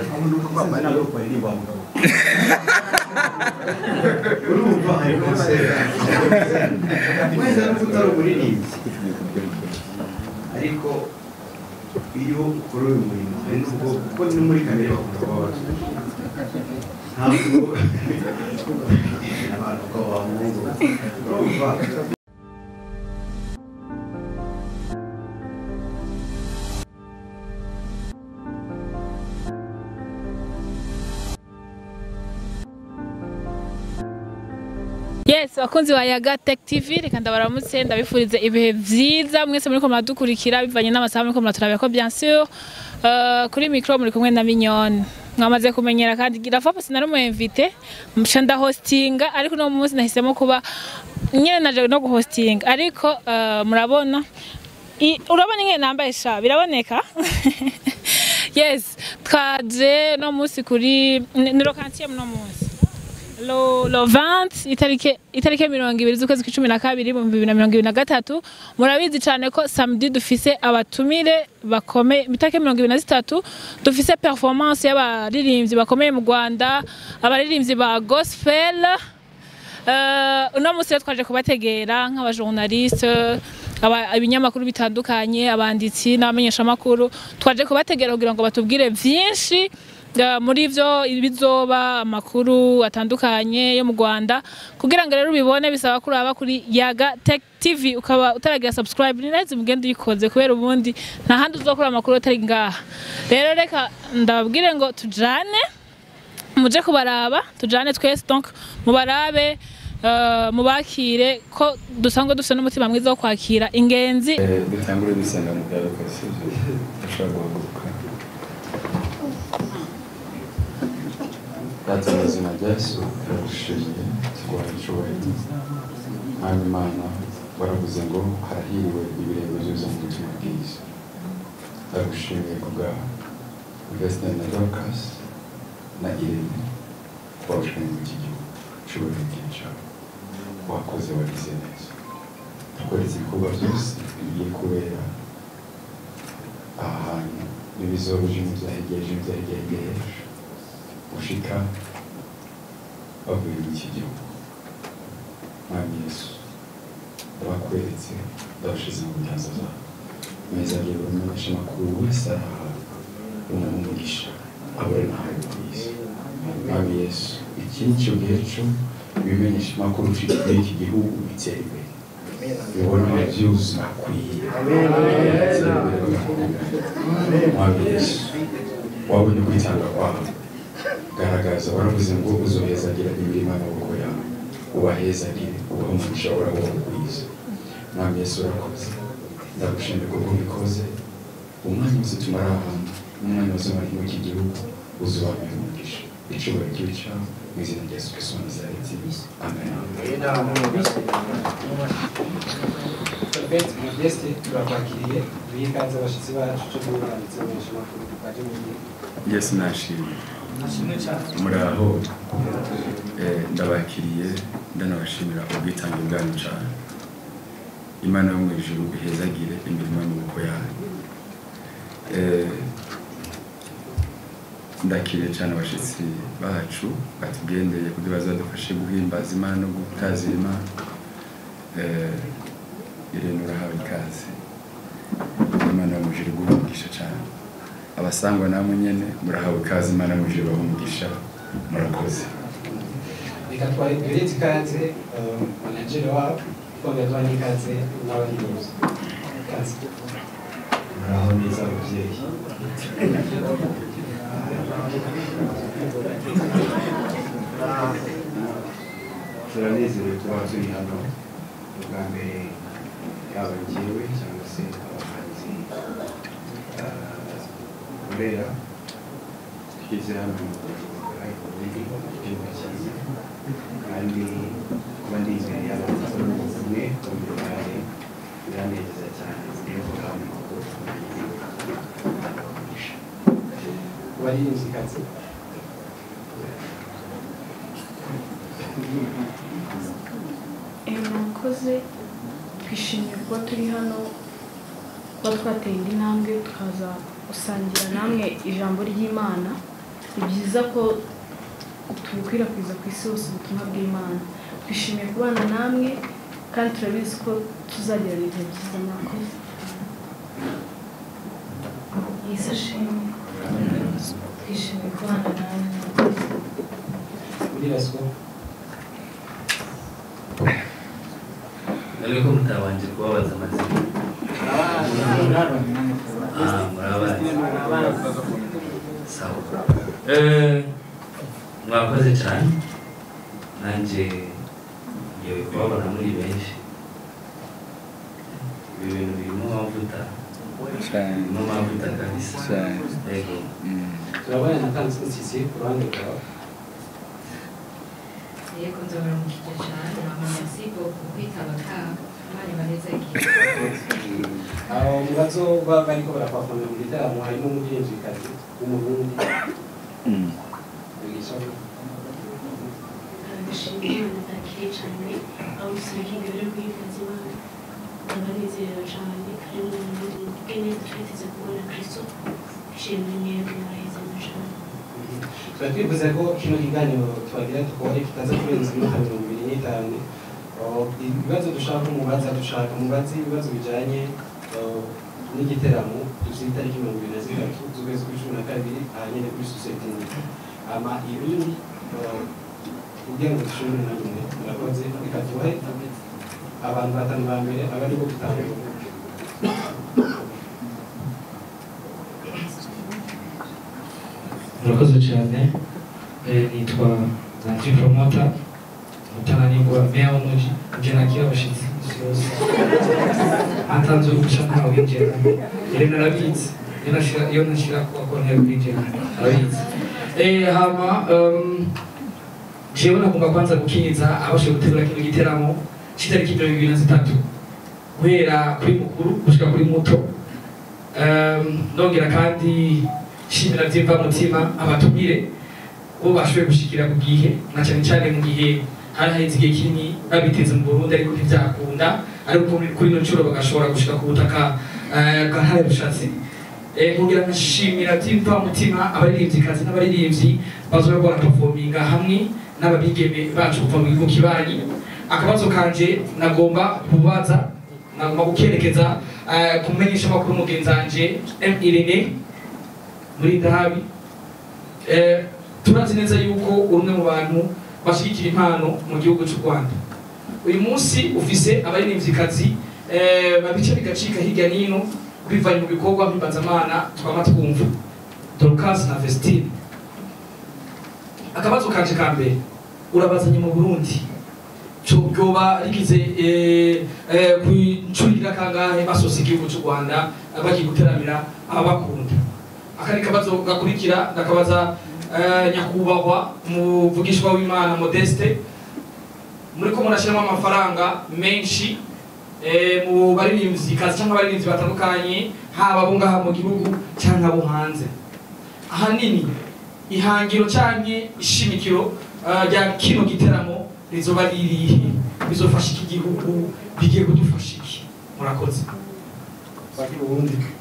Papa. mweza n'urubuto rw'umuririmbyi ariko iyo ukora uyu murimo hari n'ubwo kuko ni muri kamere bakunda kuba bato ntabwo abantu ukaba wamuhungu urumva yes abakunzi ba yaga tech tv reka ndabaramutse ndabifurize ibihe byiza mwese muri ko muradukurikira bivanye n'amasaha muri ko muraturabira ko bien sûr Euh, kuri micro muri kumwe na minyoni mwamaze kumenyera kandi girafapa sinari umu invite mca ndahostinga ariko uno munsi nahisemo kuba nyine naje no guhostinga ariko euh, murabona I- urabona ingene nambaye sha biraboneka yes twaje no munsi kuri ni ni lokantiye no munsi lo lo 20 itarike itarike mirongo ibiri z'ukwezi kw'icumi na kabiri mu bibiri na mirongo ibiri na gatatu murabizi cyane ko samedi dufise abatumire bakomeye itarike mirongo ibiri na zitatu dufise performance y'abaririmbyi bakomeye mu rwanda abaririmbyi ba gospel Uh, uno munsi rero twaje kubategera nk'abajournaliste aba- ibinyamakuru bitandukanye abanditsi n'abamenyeshamakuru twaje kubategera kugira ngo batubwire byinshi uh, muri byo ibizoba amakuru atandukanye yo mu rwanda kugira ngo rero ubibone bisaba kuraba kuri yaga tech tv ukaba utaragira subscribe ni neza mugende uyikoze kubera ubundi nta handi uzokura amakuru atari ngaha rero reka ndababwire ngo tujane muje kubaraba tujane twese donc mubarabe eh, mubakire ko dusangwe dufite n'umutima mwiza wo kwakira ingenzi dutangure dusenga mu byaro kasije dushobora guhaguruka data mu izina rya yesu turagushimiye tuguhaye icyubahiro mwami imana baravuze ngo harahiriwe ibirego byuzuye mu butumwa bwiza turagushimiye kubwa vesitani na dorukasi na irene twabushanye muri iki gihugu cyubahiro bw'icyaro wakoze wagize neza tukoreza ibikorwa byose bigiye kubera aha hantu n'ibizoruje mu byahegeje byahegeje gushika bavuye muri iki gihugu mwami yesu ndabakweretse ndabashize mu biganza zawe meza agiye buri munyeshuri makuru wese arahabwa umugisha abure nahawe ku isi mwami yesu iki ni cyo gihe cyo ibimenyesha makuru ucika muri iki gihugu bitera imbere bibona byose akwiye mwabiyesu wabonye kwitanga kwawe garagaza waravuze ngo uzohezagira imirimo y'amaboko yawe ubahezagire ubahe umugisha urabona ubwiza mwami yesu urakoze ndagushimira kuko ubikoze umwanya wose tumara ahantu umwanya wose mari muri iki gihugu uzubamira umugisha icyubahiro cy'iwe cyawe mu izina rya yesu kristo wa nazareti amen Perfect Modeste turakwakiriye duhe ikaze abashyitsi bacu cyo guhangitse benshi makuru twaje mu gihe yesu nashimye kimwe cyane muraho eh, ndabakiriye ndanabashimira ubwitange bwanyu cyane imana yo mu ijuru ihezagire imirimo y'amaboko yanyu Eh, ndakiriye cyane abashyitsi bacu batugendeye kugira bazadufashe guhimbaza imana no gutazira imana Eh, irene urahawe ikaze imana yo mu ijuru iguhe umugisha cyane abasangwa namwe nyene murahawe ikaze imana yo mu ijuru ibahe umugisha murakoze reka twahereze ikaze eh, manageri wabo twongera tubahe ikaze n'abahinduzi ikaze muraho neza ababyeyi turanezerewe kuba turi hano ubwa mbere yaba njyewe cyangwa se abahanzi burera twize hano mu kugaragara ibikorwa by'igihugu cyiza kandi kuba ndi imbere y'abantu bamwe bamwe biranezeza cyane iyo turahabona amakuru turamugisha abahinduzi ikaze Eh, murakoze twishimiye kuba turi hano kuba twateye indi ntambwe tukaza gusangira namwe ijambo ry'imana ni byiza ko tubukwirakwiza ku isi hose ubutumwa bw'imana twishimiye kubana namwe kandi turabizi ko tuzagirana ibihe byiza mwakoze yesu ashimwe twishimiye kubana namwe Uribaswa Nari ko mutabanje kubabaza amazina. Ah, murabazi. Sawa. Eh, mwakoze cyane. Nanjye ngiye kubabona muri benshi. Ibi bintu birimo amavuta. Birimo amavuta kabisa. Yego. turabona na kansisi ku ruhande rwawe yego nzabaramukiza cyane amasigo ku kwitaba kabo abana baneze aho mu bazoba bariko barakwafana mu gitaramo harimo umuririmvyikazi w'umurundi Mugisha. ndashimira imana nakeye cyane abamusore nk'ibiro rw'imbazi imana ndabanezerewe cyane kandi mu buryo bw'ineza twiteze kubona kirisito ishimwe mwebwe murahezanye cyane tuba twifuza ko kino kiganiro tubagira dukore kitaza kurenza imyaka mirongo ibiri n'itanu Oh, ibibazo dushaka umubaza dushaka umubazi ibibazo bijyanye oh, n'igiteramo dufite itariki mirongo ibiri na zitatu z'ukwezi kw'icumi na kabiri aha nyine kuri sosiyete nyine ama ibindi oh, kugira ngo dushobore na nyine murakoze reka tubahe abantu batanu ba mbere aba aribo gutangura murakoze cyane Eh, nitwa nanji promota mutananigwa meya w'umuji ibyo nakira abashyitsi isi yose atanze uruhushya ntawe winjira yari narabitse Iyo nashira- iyo nashyira kuba konti yawe winjira arabitse Eh, hama em, jewe nagomba kwanza gukinza abashoboye gutegura kino giteramo cy'itariki mirongo ibiri na zitatu guhera kuri mukuru gushika kuri muto Em, nongera kandi shimira by'imvamutima abatumire bo bashoboye gushikira ku gihe na cyane cyane mu gihe hari haheze igihe kinini babiteza mu Burundi ariko ntibyakunda ariko kuri- kuri ino nshuro bagashobora gushika ku butaka eh, bwahariwe ubushatsi Eh, nkongera nkashimira by'imvamutima abaririmbyi n'abaririmbyi bazoba barapavominga hamwe n'ababigeme bacu kuva mu gihugu kibanyi akabazo kanje nagomba kubaza nagomba gukerekeza eh, ku mumenyesha makuru mugenzi wanje M Irene muri Ndahabi Eh, turazi neza yuko umwe mu bantu bashyigikira impano mu gihugu cy'u Rwanda uyu munsi ufise abaririmbikazi eh, babica bigacika hirya n'ino bivanye mu bikorwa mpimbazamana twama twumva Dorcas na Vestine akabazo kanje ka mbere urabazanye mu Burundi cyo byoba rigize eh, eh, ku nshuro igira kangahe basosa igihugu cy'u Rwanda bagiye guteramira ababakunda akandi kabazo gakurikira ndakabaza eh, nyakubahwa umuvugishwa w'imana modeste muri ko murashyiramo amafaranga menshi eh, mu baririmbyi kazi cyangwa abaririmbyi batandukanye haba abo ngaha mu gihugu cyangwa abo hanze ahanini ihangiro cyangwa ishimikiro eh, rya kino giteramo rizoba ririhe bizofasha iki gihugu bigiye kudufasha iki murakoze bari ubundi